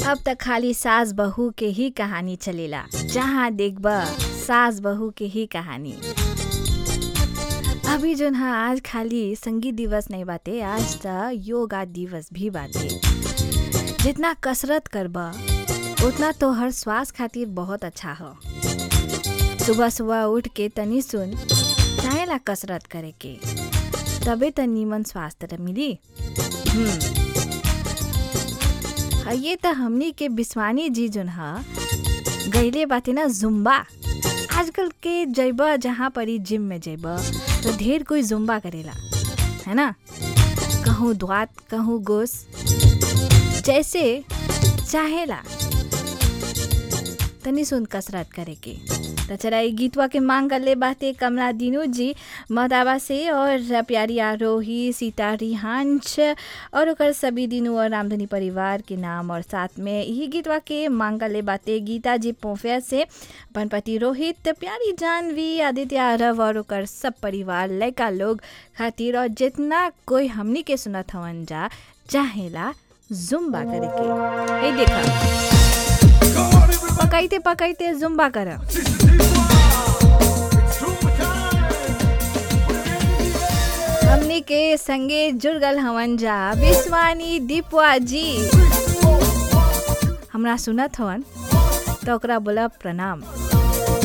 अब त खाली सास बहू के ही कहानी चलेला जहाँ देखब सास बहू के ही कहानी अभी जोन हा आज खाली संगीत दिवस नहीं बाटे आज त योगा दिवस भी बाटे जितना कसरत करब उतना तोहर स्वास्थ्य खातिर बहुत अच्छा हो सुबह सुबह उठ के तनी सुन चाहेला कसरत करे के तबे त नीमन स्वास्थ्य त मिली हम्म आ ये त हमनी के बिस्वानी जी जोन ह गईले बाटे ना जुम्बा आजकल के जैब जहाँ परी जिम में जैब तो ढेर कोई जुम्बा करेला है ना कहूँ द्वात कहूँ गोस जैसे चाहेला तनी सुन कसरत करे के त चला ई गीतवा के मांग कर ले बाते कमला दीनू जी मदावा से और प्यारी आरोही सीता रिहांश और ओकर सभी दिनू और रामधनी परिवार के नाम और साथ में यही गीतवा के मांग कर ले बाते गीता जी पोफिया से अपन पति रोहित प्यारी जानवी आदित्य आरव और ओकर सब परिवार लड़का लोग खातिर और जितना कोई हमनी के सुनत हवन जा चाहेला जुम्बा करे के हे देखा पकाइते पकाइते जुम्बा कर हमनी के संगे जुड़गल हवन जा विश्वानी दीपवा जी हमरा सुनत हवन तो ओकरा बोला प्रणाम